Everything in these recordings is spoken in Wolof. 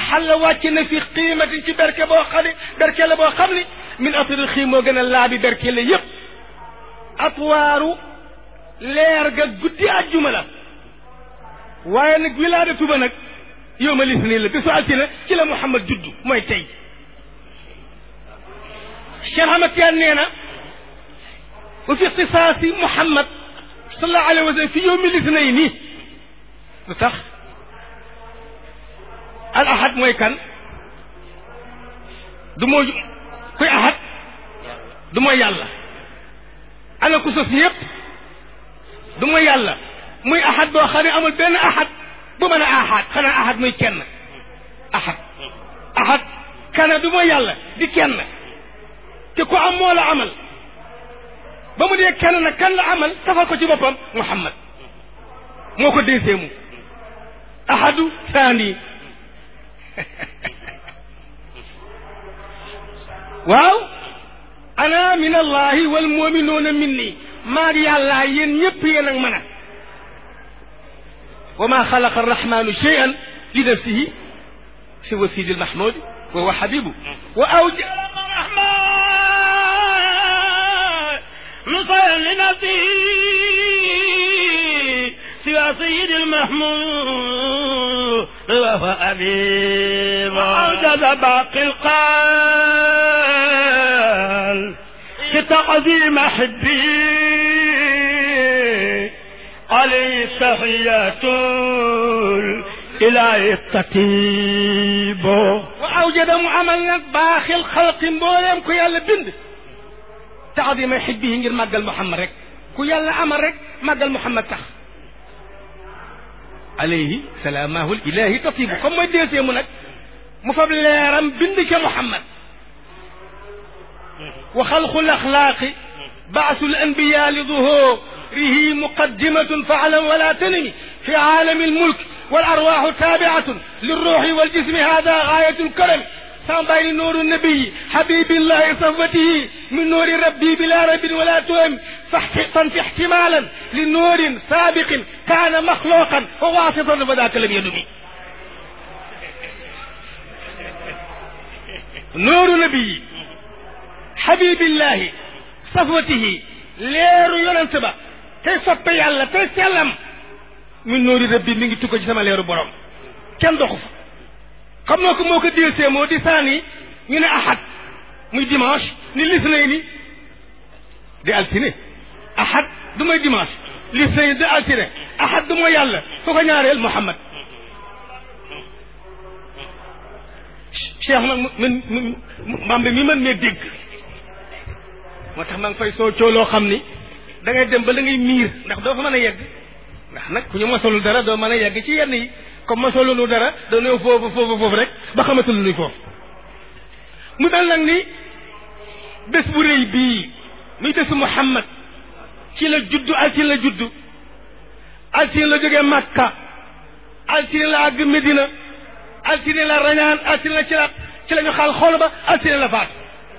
xalla wàcc na fi qiimatin ci berke boo xam ne berke la boo xam ne min atri xiim moo gën a laabi berke la yépp atwaaru leer ga guddi àjjuma la waaye nag wilaadatu ba nag yow ma lis nii la bisu altine ci la Muhammad juddu mooy tey Cheikh Ahmad Tijaan nee na wa fi ixtisaasi Muhammad sallallahu alayhi wa sallam fi yowmi lisnayni lu tax al ahad mooy kan du mooy kuy ahad du mooy yàlla ana ku sos yëpp du mooy yàlla muy ahad boo xam ne amul benn ahad bu mën a ahad xanaa ahad muy kenn ahad ahad kana du mooy yàlla di kenn te ku am moo la amal ba mu dee kenn nag kan la amal tafal ko ci boppam muhammad moo ko déeseemu ahadu saani waaw ana min allahi wal muminuuna minni maag yàllaa yéen ñëpp yéen ak mën a wa ma xalaqa arrahmanu cheyan li nafsihi siwa sidi lmahmudi wa huwa habibu wa awja نصر لنفسه سوى سيد المحمود وهو أبيب وأوجد باقي القال في تعظيم حبي عليه تحيات الإله التتيب وأوجد معامل باقي الخلق مبولم كي يالا بند تعظيم حبه ngir màggal Muhammad rek ku yàlla amal rek màggal Muhammad tax alayhi salaamahu ilahi tatibu comme mooy deesee mu nag mu fab leeram bind ca Muhammad wa xalqu laxlaaqi baasu lanbiya li duhurihi muqaddimatun faalam wala tanimi fi aalami almulk والأرواح تابعة للروح والجسم هذا غاية الكرم سامباي نور النبي حبيب الله صفوته من نور ربي بلا رب ولا تهم فانفي احتمالا لنور سابق كان مخلوقا وواسطا فذاك لم يدمي نور نبي حبيب الله صفوته leeru yonent ba tey soppe yàlla tey sellam min noori rabbi mi ngi tukko ci sama leeru borom kenn doxu fa xam noo ko moo ko déesee moo di saani ñu ne ahad muy dimanche ni lisnay ni di altine ahad du mooy dimanche lisnay ni di altine ahad du mooy yàlla ku ko ñaareel muhammad cheikh nag min mambe mi mën mee dégg moo tax maa ngi fay soo cooloo xam ni da ngay dem ba da ngay miir ndax doo fa mën a yegg ndax nag ku ñu mosalul dara doo mën a yegg ci yenn yi comme mosalulu dara doo ñëw foofu foofu foofu rek ba xamatul luy foofu mu dal nag ni bés bu rëy bii muy bésu Muhammad ci la juddu altine la juddu altine la jógee Makka altine la àgg Medina altine la rañaan altine la ci la ci la ñu xaal xool ba altine la faat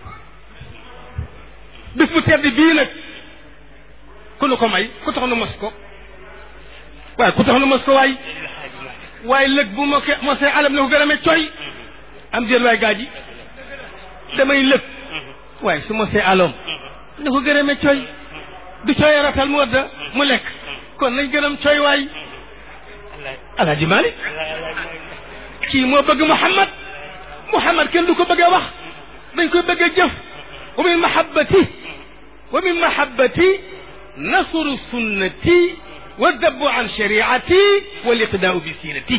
bés bu tedd bii nag ku nu ko may ku tax nu mos ko waaye ku tax nu mos ko waay waaye lëg bu ma ko mosee alam na ko gën a me coy am déet waay gaa ji damay lëg waaye su mosee aloom na ko gën a me coy du coy ratal mu wadda mu lekk kon nañ gënam coy waay alaaji Malik kii moo bëgg Muhammad Muhammad kenn du ko bëggee wax dañ koy bëggee jëf wa min mahabbati wa min mahabbati nasru sunnati wa dabbu an shariati wal iqdaau bi siirati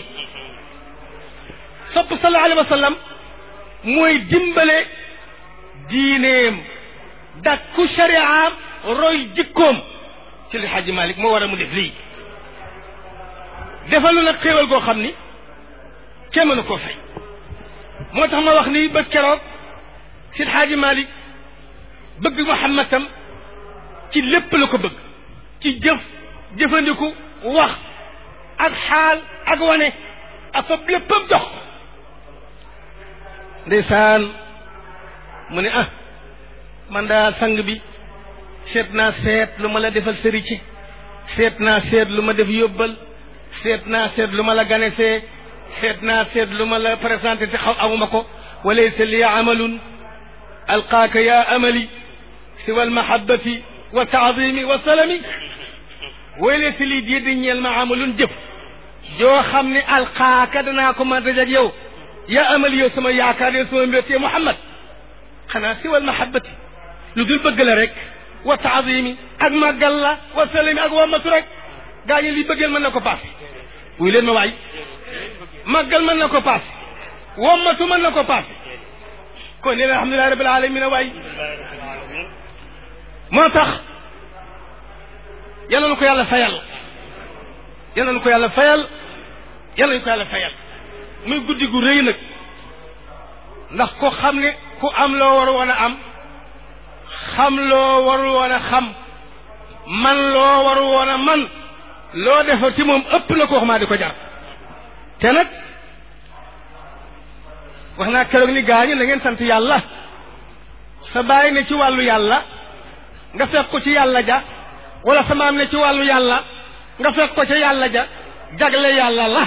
sopp sallallahu alayhi wa sallam mooy dimbale diineem dakku shariaam roy jikkoom ci li Xaaji Malik moo war a mu def lii defalu nag xéewal goo xam ni kenn mënu koo fay moo tax ma wax ni ba keroog si Xaaji Malik bëgg Muhammad tam ci lépp la ko bëgg ci jëf jëfandiku wax ak xaal ak wane ak fa léppam jox ndeysaan mu ne ah man daal sang bi seet naa seet lu ma la defal sëri ci seet naa seet lu ma def yóbbal seet naa seet lu ma la ganesee seet naa seet lu ma la présenté te xaw amuma ko walaysa li amalun alqaaka ya amali siwa almahabati wa taadimi wa salami walaysa li di di ñeel ma amalun jëf joo xam ne alqaaka danaa ko mën dajak yow ya amali yow sama yaakaar yow sama mbéttee Muhammad xanaa siwa almahabati lu dul bëgg la rek wa taadimi ak màggal la wa salami ak wamatu rek gaa ñi li bëggeel mën na ko paase wuy leen ma waay màggal mën na ko paase wommatu mën na ko paase kon leen alhamdulilahi rabbil alamin waay moo tax yal na ko yàlla fayal yal na ko yàlla fayal yal na ko yàlla fayal muy guddi gu rëy nag ndax ko xam ne ku am loo war woon a am xam loo waru woon a xam man loo waru woon a man loo defa ci moom ëpp na ko wax maa di ko jar te nag wax naa keroog ni gaañu na ngeen sant yàlla sa baay ne ci wàllu yàlla nga fekk ko ci yàlla ja wala sa maam ne ci wàllu yàlla nga fekk ko ca yàlla ja jagle yàlla la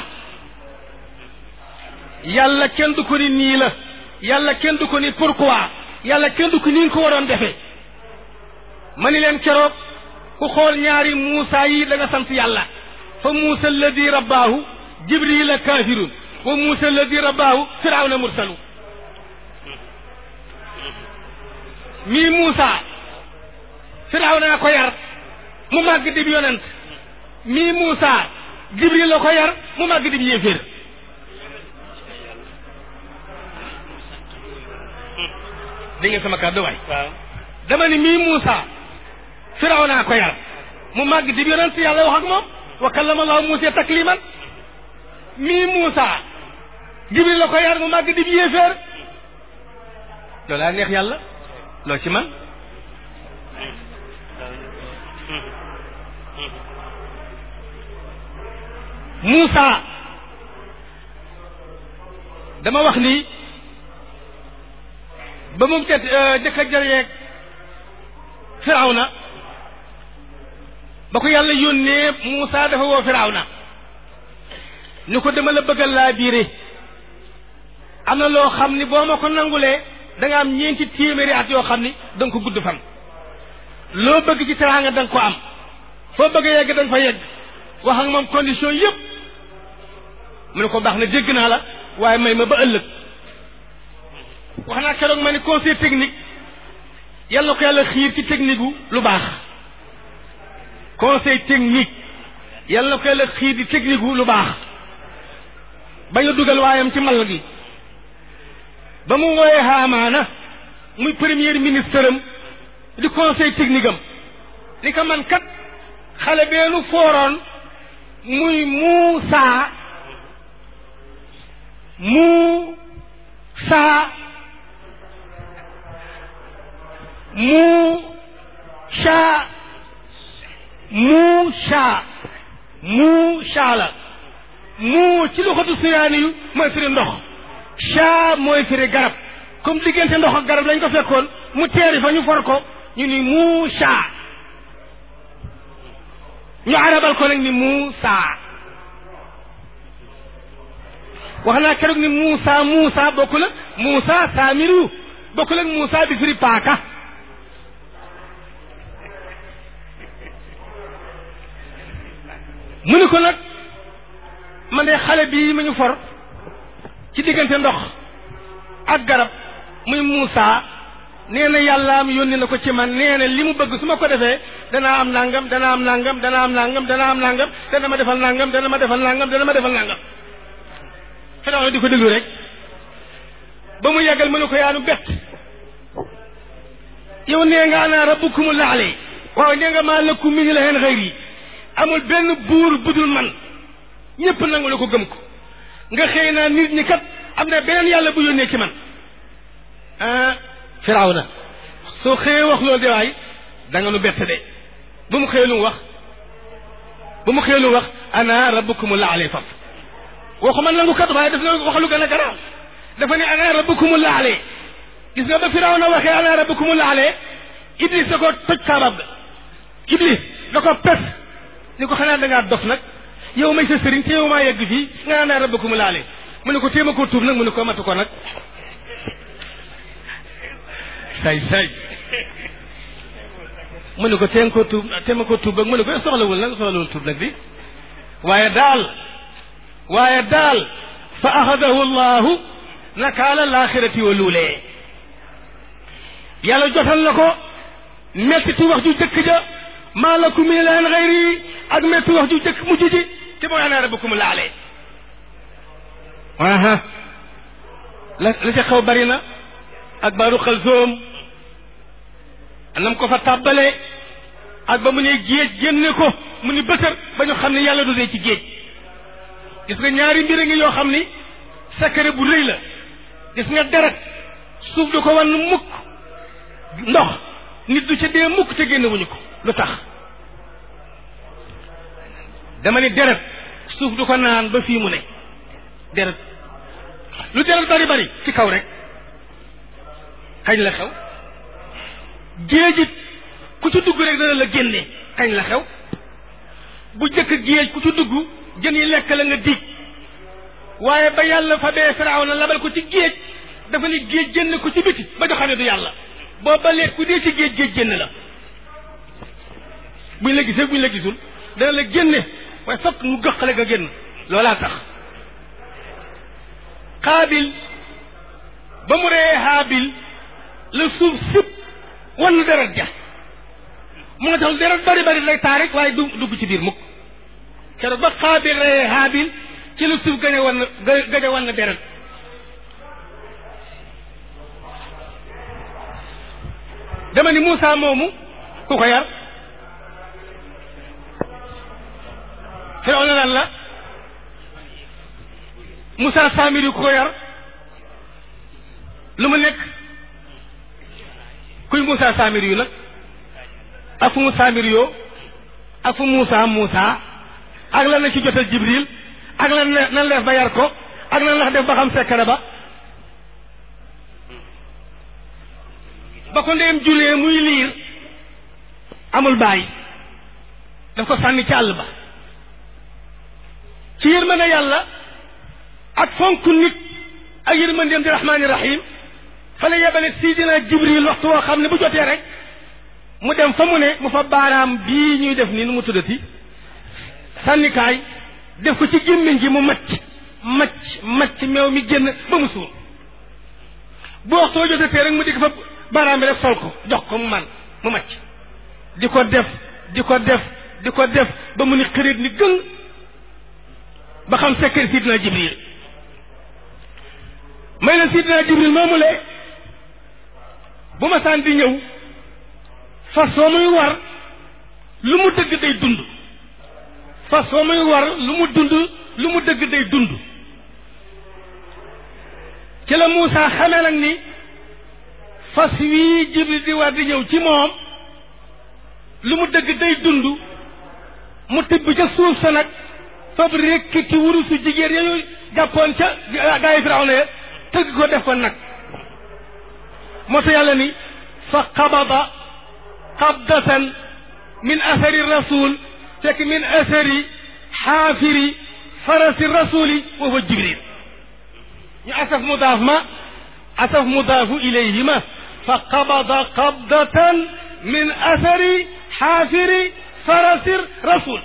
yàlla kenn du ko ni nii la yàlla kenn du ko ni pourquoi yàlla kenn du ko ni nga ko waroon defee ma ni leen keroog ku xool ñaari muusa yi da nga sant yàlla fa muusa alladi rabbaahu jibrila kaafirun wa muusa alladi rabbaahu firawna mursalu mii muusa firawna ko yar mu màgg dib yonent mii muusa jibril la ko yar mu màgg dib yéeféer dégg ngeen sama kàddu waay dama ni mii muusa firawna ko yar mu màgg dib yonent yàlla wax ak moom wa kallama allahu muusa takliman mii muusa jibril la ko yar mu màgg dib yéeféer loolu laa neex yàlla loo ci man Moussa dama wax ni ba mu tet jëkk a jëreeg Firawna ba ko yàlla yónnee Moussa dafa woo Firawna ni ko dama la bëggal laa biire am na loo xam ni boo ma ko nangulee da nga am ñeenti téeméeri at yoo xam ni da nga ko gudd fan loo bëgg ci teraanga da nga ko am foo bëgg a yegg da nga fa yegg wax ak moom condition yëpp mu ne ko baax na dégg naa la waaye may ma ba ëllëg wax naa keroog ma ni conseil technique yàlla na ko yàlla xiir ci technique gu lu baax conseil technique yàlla na ko yàlla xiir ci technique gu lu baax bañ a dugal waayam ci mal gi ba mu wooyee Haamaana muy premier ministre am di conseil technique am ni ko man kat xale beenu fooroon muy Muusa Muusa Muusa Muusa Muusa la muu ci loxatu siraani yu mooy firi ndox sha mooy firi garab comme diggante ndox ak garab lañ ko fekkoon mu teeri fa ñu for ko ñu ni Muusa ñu arabal ko nag ni Muusa wax naa keroog ni Muusa Muusa bokkul ak Muusa Saamiru bokkul ak Muusa bi firi paaka mu ni ko nag man de xale bii ma ñu for ci diggante ndox ak garab muy Muusa nee na yàlla am yónni na ko ci man nee na li mu bëgg su ma ko defee danaa am nangam danaa am nangam danaa am nangam danaa am nangam dana ma defal nangam dana ma defal nangam dana ma defal nangam Firawna di ko déglu rek ba mu yàggal mu ne ko yaanu bett yow nee nga ana rabbukumu laale waaw nee nga maa lakum min ilahin xayri amul benn buur budul man ñëpp nangu la ko gëm ko nga xëy naa nit ñi kat am na beneen yàlla bu yónnee ci man ah firawna soo xëyee wax loolu de waay da nga nu bett de ba mu xëyee lu mu wax ba mu xëyee lu mu wax ana rabbukumu laale faf waxuma nangu kat waaye daf na wax lu gën a garaaw dafa ne ana rabbukumu laale gis nga ba firawna waxee ana rabbukumu laale iblis da ko toj kaabab ga iblis da ko pes ni ko xanaa da ngaa dof nag yow may sa sëriñ te yow maa yegg fii nga naan rabbukumu laale mu ne ko téema koo tuub nag mu ne ko matu ko nag say say mu ne ko teen koo tuub téema koo tuub nag mu ne ko soxlawul nag soxlawul tuub nag di waaye daal waaye daal fa axadahu llahu nakaala laaxirati wa luulee yàlla jotal na ko metti wax ju jëkk ja maa lakum min ilaahin gayri ak metti wax ju jëkk mujj ji te mooy ana rabbukum laalee aha la la ca xaw bari na ak baaru xal zoom nam ko fa tàbbalee ak ba mu ne géej génne ko mu ni bëtër ba ñu xam ne yàlla du dee ci géej gis nga ñaari mbir a ngi yoo xam ni secret bu rëy la gis nga deret suuf du ko wan mukk ndox nit du ca dee mukk te génne wuñu ko lu tax dama ni deret suuf du ko naan ba fii mu ne deret lu deret bari bari ci kaw rek kañ la xew géejit ku ci dugg rek dana la génne kañ la xew bu jëkk géej ku ci dugg jën yi lekk la nga dig waaye ba yàlla fa bee firaaw na labal ko ci géej dafa ni géej génn ko ci biti ba ñu xam ne du yàlla boo ba leet ku dee ci géej géej génn la buñ la gisee buñ la gisul dana la génne waaye fokk mu gëqale nga génn loolaa tax xaabil ba mu reyee haabil la suuf sip wan deret ja moo tax deret bari bari lay taarik waaye du dugg ci biir mukk keroog ba xaabil reyee haabil ci la suuf gañe wan gañe wan deret dama ni Moussa moomu ku ko yar Firawna lan la Moussa Samiri ku ko yar lu mu nekk kuy Moussa Samiri yu nag ak fu mu Samiri yoo ak fu Moussa Moussa ak lan la ci jotal Jibril ak lan la nan la def ba yar ko ak nan la def ba xam sekkare ba ba ko ndeyam julee muy liir amul bàyyi daf ko sànni ci àll ba ci yërmande yàlla ak fonk nit ak yërmandeem di rahmaani rahim fa la yebale sidina jibril waxtu woo xam ne bu jotee rek mu dem fa mu ne mu fa baaraam bii ñuy def nii nu mu tuddati sànnikaay def ko ci gémmiñ gi mu macc macc macc meew mi génn ba mu suur bu waxtu woo jotatee rek mu dikk fa baaraam bi rek sol ko jox ko mu man mu macc di ko def di ko def di ko def ba mu ni xërit ni gëng ba xam sekkër sidina jibril may leen sidina jibril moomu le bu ma saan di ñëw fas soo muy war lu mu dëgg day dund fas soo muy war lu mu dund lu mu dëgg day dund ci la Moussa xamee nag ni fas wii jibril di war di ñëw ci moom lu mu dëgg day dund mu tibb ca suuf sa nag fab rekk ci wurusu jigéen yañu jàppoon ca gaa yi Firawna ya tëgg ko def ko nag moo tax yàlla ni fa qabada qabdatan min athari rasul fekk min athari xaafiri farasi rasuli wa huwa jibril ñu asaf mudaaf ma asaf mudaafu ilayhima fa qabada qabdatan min athari xaafiri farasi rasul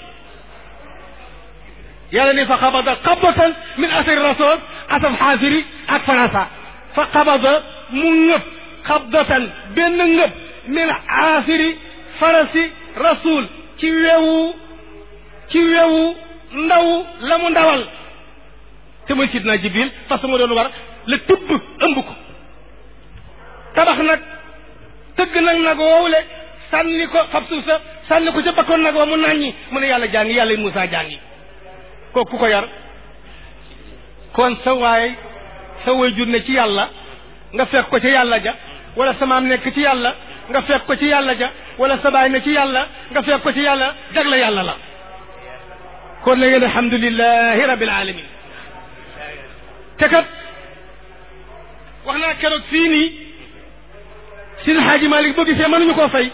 yàlla ni fa qabada qabdatan min athari rasul asaf xaafiri ak farasa fa qabada mu ngëp qabdatan benn ngëp min aafiri farasi rasul ci wewu ci wewu ndaw la mu ndawal te muy sidna jibril fas ma doon war la tibb ëmb ko tabax nag tëgg nag nag woowule sànni ko fab suuf sa sànni ko ca bakkoon nag wa mu nàññi mu ne yàlla jàngi yàlla Moussa jàngi kooku ku ko yar kon sa waay sa way jur ne ci yàlla nga fekk ko ci yàlla ja wala sa maam nekk ci yàlla nga fekk ko ci yàlla ja wala sa baay ne ci yàlla nga fekk ko ci yàlla jagle yàlla la kon na ngeen alhamdulilahi rabbil alamin te kat wax naa keroog fii nii Sidi Xaaji Malik boo gisee mënuñu koo fay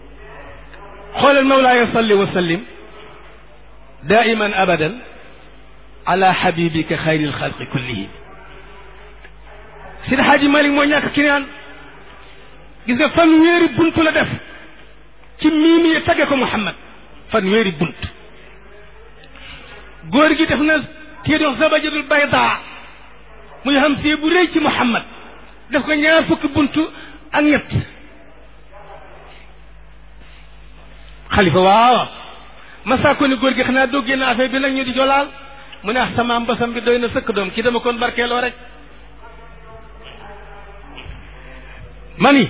xoolal mawlaaya salli wa sallim daiman abadan ala habibika xayril xalqi kullihim Sidi Hadji Malick moo ñàkk kinaan gis nga fan wéeri buntu la def ci miimi yi tagge ko Muhammad fan wéeri bunt góor gi def na kii dox zabajadul bayda muy xam si bu rëy ci Muhammad def ko ñaar fukki buntu ak ñett xalifa waaw masaa ko ni góor gi xanaa doo génn affaire bi nag ñu di jolaal mu ne ah sama mbasam bi doy na sëkk doom ki dama kon barkeeloo rek mani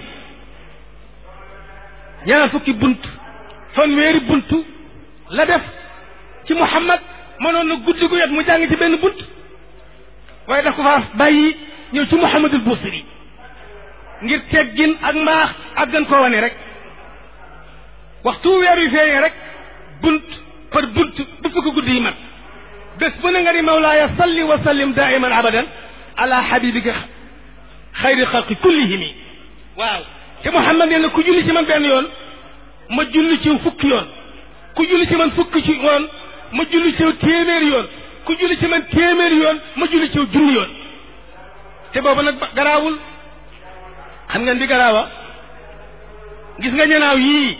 ñaar fukki bunt fanweeri buntu la def ci Muhammad mënoon na guddi gu yot mu jàng ci benn bunt waaye daf ko faa bàyyi ñëw ci Muhammadul Busiri ngir teggin ak mbaax ak gën koo wane rek waxtu weer wi feeñee rek bunt par bunt bu fukki guddi yi mat bés bu ne nga ni mawlaaya salli wa sallim daiman abadan ala habibika xayri xalqi kullihimi waaw te Muhammad nee na ku julli ci man benn yoon ma julli ci fukki yoon ku julli ci man fukki ci yoon ma julli ci téeméeri yoon ku julli ci man téeméeri yoon ma julli ci junni yoon te boobu nag garaawul xam ngeen di garaawa gis nga ñanaaw yii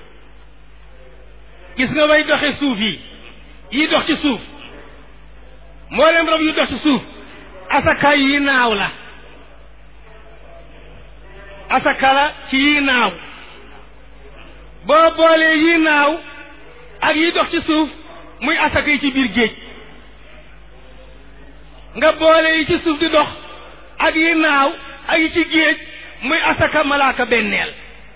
gis nga way doxe suuf yi yii dox ci suuf mboolem rab yu dox ci suuf asakaay yi naaw la asaka la ci yii naaw boo boolee yii naaw ak yi dox ci suuf muy asaka yi ci biir géej nga boole yi ci suuf di dox ak yi naaw ak yi ci géej muy asaka malaaka benneel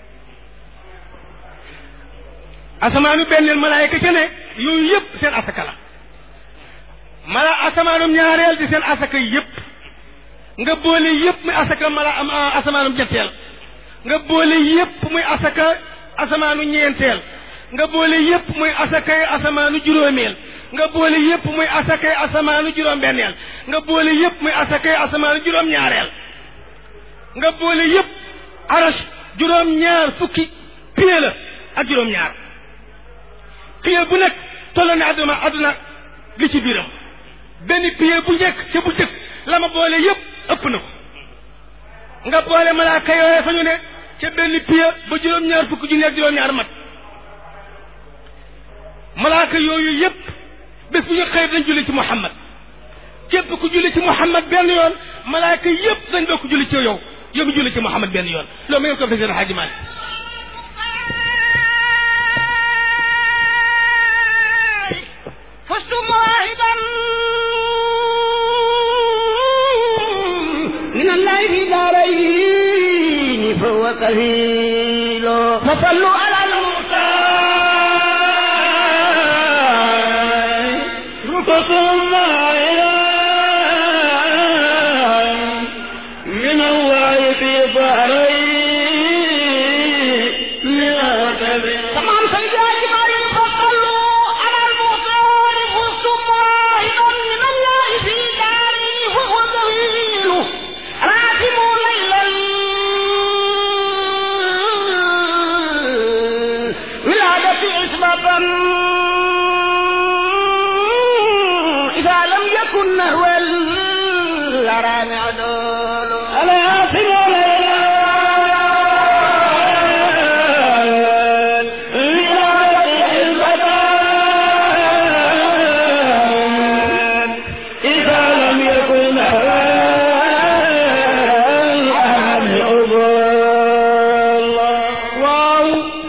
asamaanu benneel malaayka ca ne yooyu yëpp seen asaka la mala asamaanum ñaareel di seen asaka yëpp nga boole yëpp muy asaka mala asamaanum ñetteel nga boole yëpp muy asaka asamaanu ñeenteel nga boole yëpp muy asakay asamaanu juróomeel nga boole yëpp muy asakay asamaanu juróom-benneel nga boole yëpp muy asakay asamaanu juróom-ñaareel nga boole yëpp arash juróom-ñaar fukki pied la ak juróom-ñaar pied bu nekk tolloo ne adduna adduna li ci biiram benn pied bu njëkk ca bu njëkk la ma boole yëpp ëpp na ko nga boole malaaka yooye fa ñu ne ca benn pied ba juróom-ñaar fukki junni ak juróom-ñaar mat malaaka yooyu yëpp bés bu ñu xëy dañ julli ci Muhammad képp ku julli ci Muhammad benn yoon malaaka yëpp dañ bokk julli ci yow yow mi julli ci Muhammad benn yoon loolu ma ngeen ko fesee Xaaji Maalik فزت مواهبا من الله في دارين فهو كفيل فصلوا على المختار ثم من الله في ظهرين تمام سيدي علي مريم فصلوا على المختار فزت مواهبا من الله في دارين فهو كفيل راتبوا ليلا ولادة عصمة إذا لم يكن نهو الأرام عدول على آخر إذا لم يكن waaw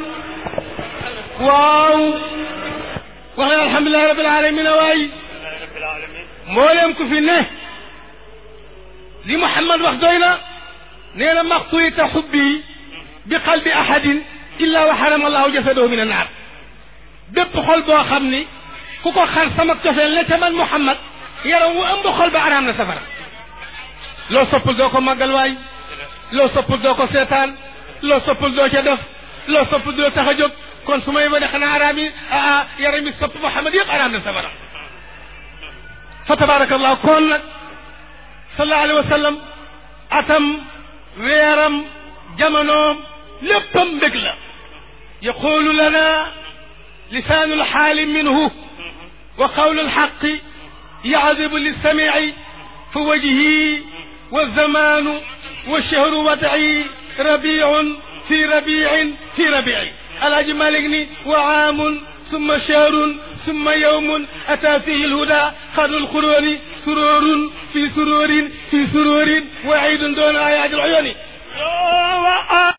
waaw wax na alhamdulilahi rabbil alamin waay mboolem ku fi ne li Muhammad wax doy na nee na maxtuyita xubbi bi qalbi ahadin illa wa xarama allahu jasadahu min annaar bépp xol boo xam ni ku ko xar sama cofeel ne ca man Muhammad yaram wu ëmb xol ba araam na safara loo soppul doo ko màggal waay loo soppul doo ko seetaan loo soppul doo ca def loo soppul doo tax a jóg kon su may wane xanaa araam yi ah yaram yi sopp Muhammad yëpp araam na safara fa tabarakallahu kon nag sallallahu alayhi wa sallam atam weeram jamonoom léppam mbég la yaqulu lana lisaanu lxaali minhu wa qawlu lxaqi يعذب للسميع فوجهي والزمان والشهر وضعي ربيع في ربيع في ربيع الحاج مالك وعام ثم شهر ثم يوم أتى فيه الهدى خير القرون سرور في سرور في سرور وعيد دون آيات العيون